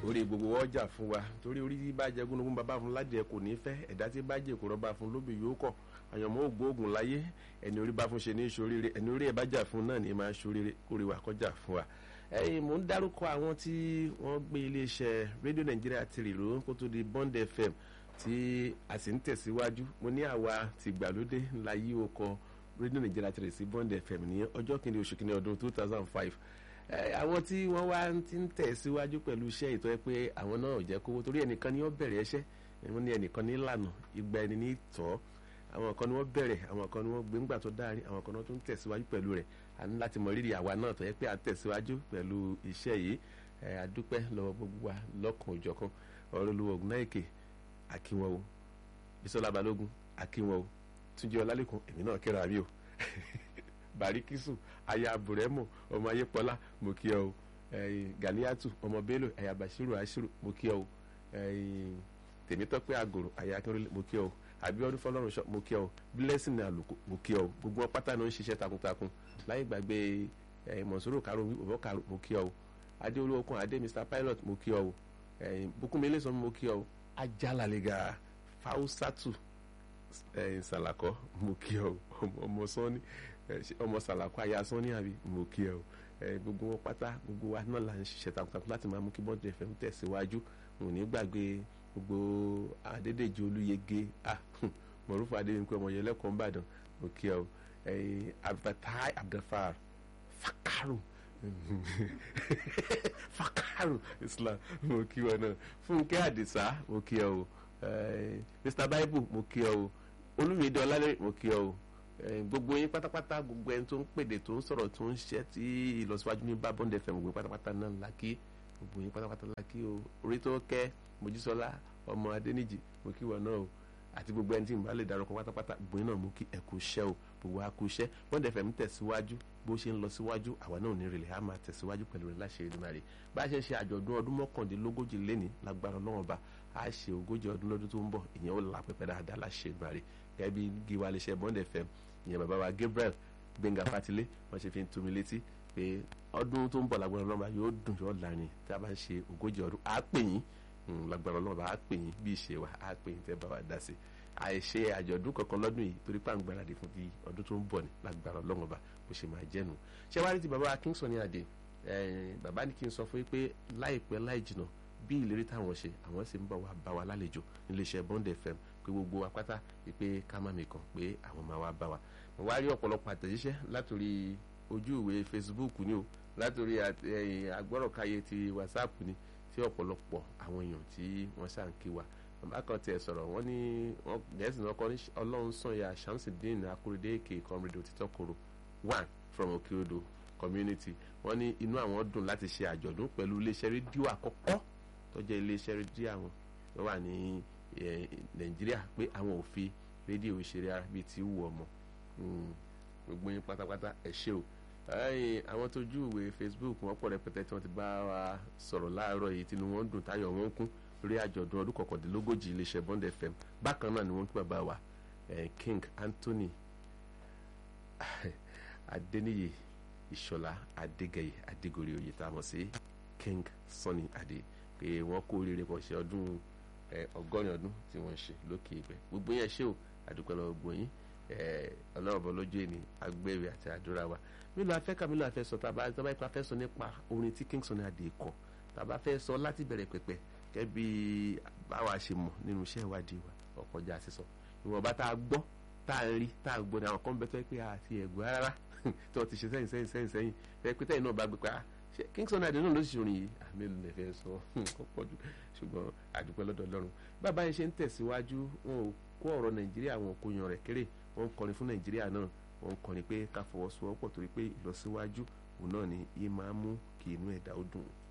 orí gbogbo ọjà fún wa torí orí tí bá jẹ gúnugún bàbá fún ládìẹ kò ní fẹ́ ẹ̀dá tí bá jẹ kó rọ́bà fún lóbi yóò kọ̀ àyànmọ́ ògbóògùn láyé ẹni orí bá fún ṣe ní ìṣoríire ẹni orí ẹ̀ bá jà fún náà ní máa ṣoríire kórè wa kọjá fún wa. ẹ̀yin mò ń dárúkọ àwọn tí wọ́n gbé iléeṣẹ́ rédíò nàìjíríà ti rìrò kó tó di bond fm tí a sì ń tẹ̀síwájú mo ní àwa tìgbàlódé ńlá yí o kọ rédíò nàìjíríà ti rè sí bond fm ní ọjọ́ kìíní oṣù kìíní ọdún two thousand five àwọn tí wọ́n wá ti ń tẹ̀síwájú pẹ̀lú iṣẹ́ ìtọ́ ẹ pé àwọn náà ò jẹ́ kówó torí ẹnìkan ni wọ́n bẹ̀rẹ̀ ẹṣẹ́ wọ́n ní ẹnìkan ní ìlànà ìgbà ẹni ní ìtọ́ àwọn kan ni wọ́n bẹ̀rẹ̀ àwọn kan ni wọ́n gbé ńgbà tó dáárín àwọn kan ni wọ́n tún tẹ̀síwájú pẹ̀lú rẹ̀ a ní láti mọ rírì àwa náà tó yẹ pé à ń tẹ̀síwájú pẹ̀lú iṣẹ́ yìí àdúpẹ́ lọ́wọ́ gbogbo wa lọ́kàn òjọ̀kan ọ̀rọ̀ olúwo ògùnáìkè akínwó o bisola balógun akínwó o túnjí ọlálẹ́kùn èmi náà kíra mi o barikisu aya buremo ọmọ ayépọlá mo kí ọ o ganiatu ọmọ bello aya bashiru ashiru mo kí ọ o tèmítọ́pẹ́ àgòrò aya akínrólé mo kí ọ o abiodun fọlọ́runṣọ́ mo kí ọ o blessing àlùkò mo kí ọ o gbogbo wọn pátá náà ń ṣiṣẹ́ takuntakun láyé gbàgbé mọ̀sóró karo òbọ̀ karo mo kí ọ o adéolú okun adé mr pilot mo kí ọ o bukunmi eléso mo kí ọ o ajalalega fausatu salakọ mo kí ọ o ọmọ sọ́ni ọmọ sàlàkọ aya sọ́ni àbí mo kí ẹ o gbogbo wọn pátá gbogbo wa náà là ń ṣiṣẹ́ takuntakun láti máa mú kí bọ́ọ̀dù ẹ̀fẹ̀ ń tẹ̀síwájú mo ní gbàgbé gbogbo adédèjì olúyege mọ̀rúfà adéyẹnkú ọmọ yẹn lẹ́kọ̀ọ́ ńbàdàn mo kí ẹ o abdulfatai abdulfar fakaru fakaru islam mo kí wọn náà fúnkẹ́ àdìsá mo kí ẹ o mr bible mo kí ẹ o olúmídé ọlálẹ́ mo kí ẹ o gbogbo yín pátápátá gbogbo ẹni tó ń pèdè tó ń sọ̀rọ̀ tó ń ṣe tí ìlọsíwájú ní bá bond fm gbogbo pátápátá náà lákì gbogbo yín pátápátá lákì o orí tó kẹ́ mojísọ́lá ọmọ adéníjì mo kí wọn náà o àti gbogbo ẹni tí n bá lè darúkọ pátápátá gbogbo yín náà mo kí ẹ kú iṣẹ́ o gbogbo a kú iṣẹ́ bond fm tẹ̀síwájú bó ṣe ń lọ síwájú àwa náà ò ní rèlè á máa tẹ̀síwájú pẹ̀lú rẹ̀ láṣẹ Èdùmàrè bá a ṣe ń ṣe àjọ̀dún ọdún mọ́kàndínlógójì léni lágbára Ọlọ́run ọba a ṣe ogójì ọdún lọ́dún tó ń bọ̀ ìyẹn ó là pẹ́pẹ́ dáadáa láṣẹ Èdùmàrè gẹ́gẹ́ bí gíwá lè ṣe bond fm ìyẹn bàbá wa Gabriel Gbẹ́ngà Fátilé wọ́n ṣe fi ń tumi létí pé ọdún tó ń bọ̀ lágbára ọlọ́mọba yóò dùn yóò lárin tí a bá ń ṣe ogójì ọdún á pè yín lágbára ọlọ́mọba á pè yín bí ìṣe wa á pè yín tẹ́ bá wa dá sí àìṣe àjọ̀dún kankan lọ́dún yìí torí pé à ń gbáradì fún ti ọdún tó ń bọ̀ ní lágbára ọlọ́mọba bó ṣe máa jẹ́nu ṣé wàá rí ti bàbá Kingston ní àdé bàbá ní kí n sọ fún yín pé láìpẹ́ láì jìnà bí ìlérí táwọn ṣe àwọn sì ń bọ̀ wá bá wa lálejò níléeṣẹ́ Bond FM pé gbogbo wa pátá pé ká má mi kàn pé àwọn máa wá bá wa mo wá rí ọ̀pọ̀lọpọ̀ àtẹ̀jíṣẹ́ látòrí ojú ìwé Facebook ni o látòrí agbọ́rọ̀káyé ti WhatsApp ni tí ọ̀pọ̀lọpọ̀ àwọn èèyàn tí wọ́n ṣà ń kí wa bàbá kan tiẹ̀ sọ̀rọ̀ wọ́n ní gẹ̀ẹ́sì náà kọ́ ní ọlọ́run sànyà Shamsuddin Akorede èké comrade òtítọ́ koro one from Okeodo community wọ́n ní inú àwọn dùn láti ṣe àjọ̀dún pẹ̀lú iléeṣẹ́ rédíò àkọ́kọ́ tó jẹ́ iléeṣẹ́ rédíò àwọn tó wà ní Nàìjíríà pé àwọn ò fi rédíò ìṣeré ara bíi ti wù ọmọ gbogbo yín pátápátá ẹ ṣé o àwọn tójú ìwé Facebook wọn pọ̀ rẹpẹtẹ tí wọ́n ti bá wa sọ̀rọ̀ láàárọ̀ yìí tinú wọn dùn táyọ̀ wọn kún lórí àjọ̀dún ọdún kọkàndínlógójì iléeṣẹ́ Bond FM bákan náà ni wọ́n kí bàbá wa King Anthony Adeniyi Ìṣọ̀lá Adégẹyè Adégòrè oyè tá a mọ̀ sí King Sunny Adé pé wọ́n kó oríire pọ̀ ṣe ọdún ọgọ́rin ọdún tí wọ́n ń ṣe lókè ìgbẹ́ gbogbo yẹn ṣé o àdúpẹ́ lọ́wọ́ gbogbo yín ọlọ́run bọ̀ lójú ẹni agbẹ́rẹ́ àti àdúrà wa mílò afẹ́ ká mílò afẹ́ sọ tàbá tàbá ipa fẹ́ sọ nípa orin tí King Sunny Adé kọ tàbá fẹ́ sọ láti bẹ̀rẹ̀ pẹ̀pẹ̀ kẹ́bí báwa ṣe mọ̀ nínú iṣẹ́ ìwádìí wa ọkọjá sísọ ìwọ̀nba tá a gbọ́ tá a rí tá a gbọ́ ní àwọn kan bẹ tó yẹ pé àti ẹ̀gbọ́ rárá tí wọ́n ti ṣe sẹ́yìn sẹ́yìn sẹ́yìn sẹ́yìn fẹ́ pé tẹ́yìn náà bá gbé pa ṣe King Sunny Adé náà ló sì ṣe orin yìí àmì ìlú lè fẹ́ sọ ó pọ̀ jù ṣùgbọ́n àdúpẹ́ lọ́dọ̀ Ọlọ́run bàbá yẹn ṣe ń tẹ̀síwájú wọn ò kó ọ̀rọ̀ Nàìjíríà wọn kò yan rẹ̀ kéré wọ́n ń kọrin fún Nàìjíríà náà wọ́n ń kọrin pé ká fọwọ́sowọ́pọ̀ torí pé ìlọsíwájú òun náà ni yìí máa ń mú kí inú ẹ̀dá ó dùn.